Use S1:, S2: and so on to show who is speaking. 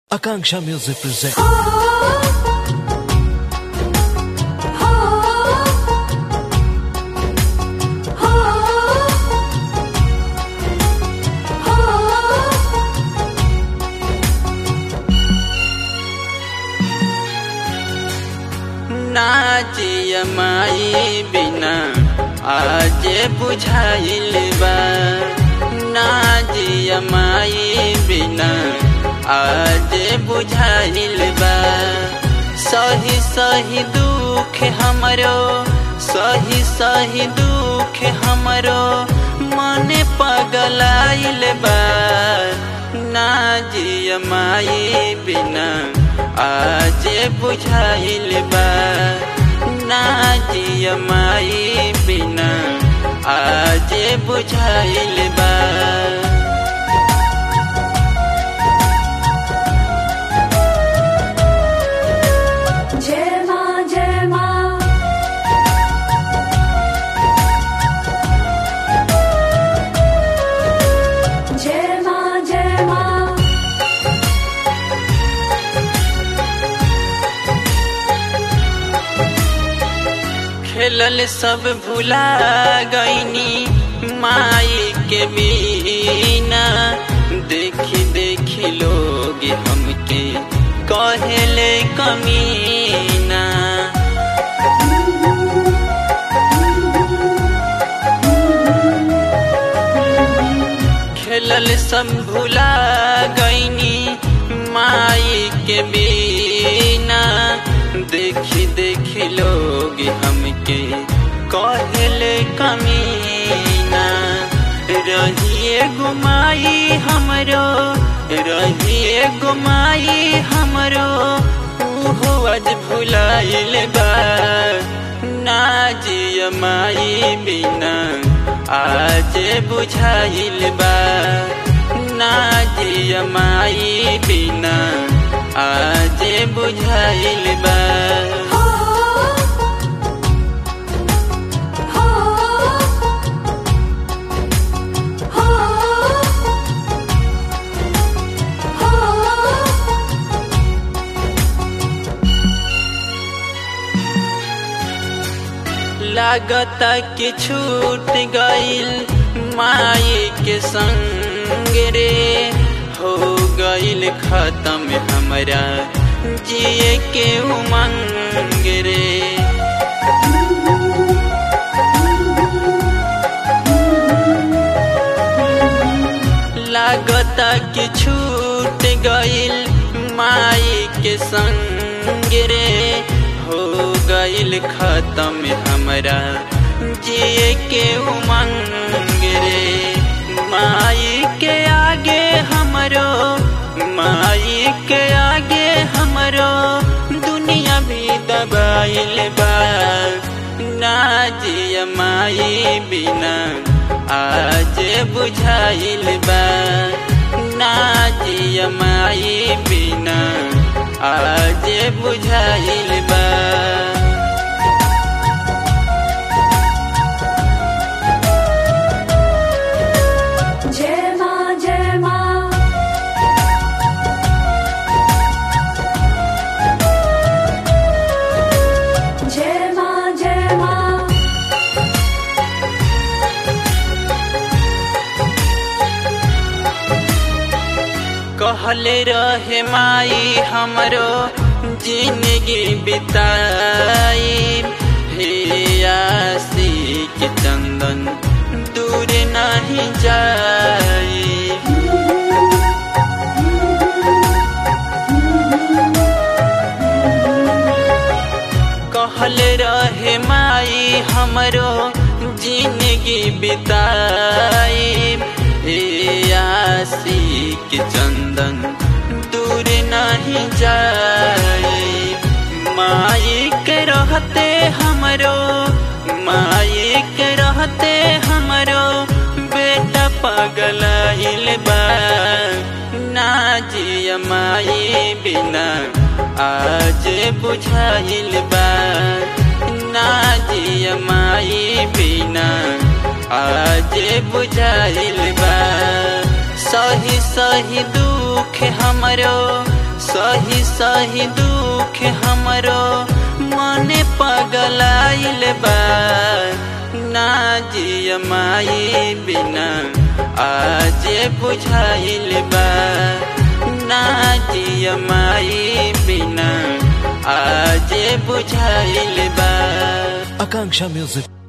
S1: Akanksha Music presents.
S2: नाचिय माई बिना आज बुझाइल बा नाचिय माई बिना आज बुझाइल बा सही सही दुख हमरो सही सही दुख हमरो मन पगलाइल बा नाजिय माई बिना आज बुझाइल बा नाजिय माई बिना आज बुझाइल बा
S3: जय माँ जय माँ जय माँ जय माँ
S2: खेलल सब भुला गईनी माई के बिना देखी देखी लोग हमके कहेले कमीना खेलल सब भुला गईनी माई के बिना देखी देखी लोग हमके कहले कमीना रहिए गुमाई हमरो रहिए गुमाई हमरो उहो आज भुलाइल बा नाजिय माई बिना आज बुझाइल बा नाजिय माई बिना आज बुझाइल बा
S3: हो हो हो हो
S2: लागता कि छूट गईल माई के संग रे हो गईल खत्म हमरा जिए के उमंग रे लागता कि छूट गईल माई के संग रे हो गईल खत्म हमरा जिए के उमंग रे माई के आगे हमरो माई के आगे हमरो दुनिया भी दबाइल बा नाजिय माई बिना आज बुझाइल बा नाजिय माई बिना आज बुझाइल बा
S3: जय माँ जय माँ जय माँ जय माँ
S2: कहले रहे माई हमरो जिंदगी बिताई हे आसी के चंदन दूर नहीं जाई कहल रहे माई हमरो जिंदगी बिताई ए आसी के चंदन दूर नहीं जाई माई के रहते हमरो माई के रहते हमरो बेटा पगलाइल बा नाजिय माई बिना आज बुझाइल बा नाजिय माई बिना आज बुझाइल बा सही सही दुख हमरो सही सही दुख हमरो मने पगलाइल बा ना जिय माई बिना आज बुझाइल बा ना जिय माई बिना आज बुझाइल बा
S1: Akanksha Music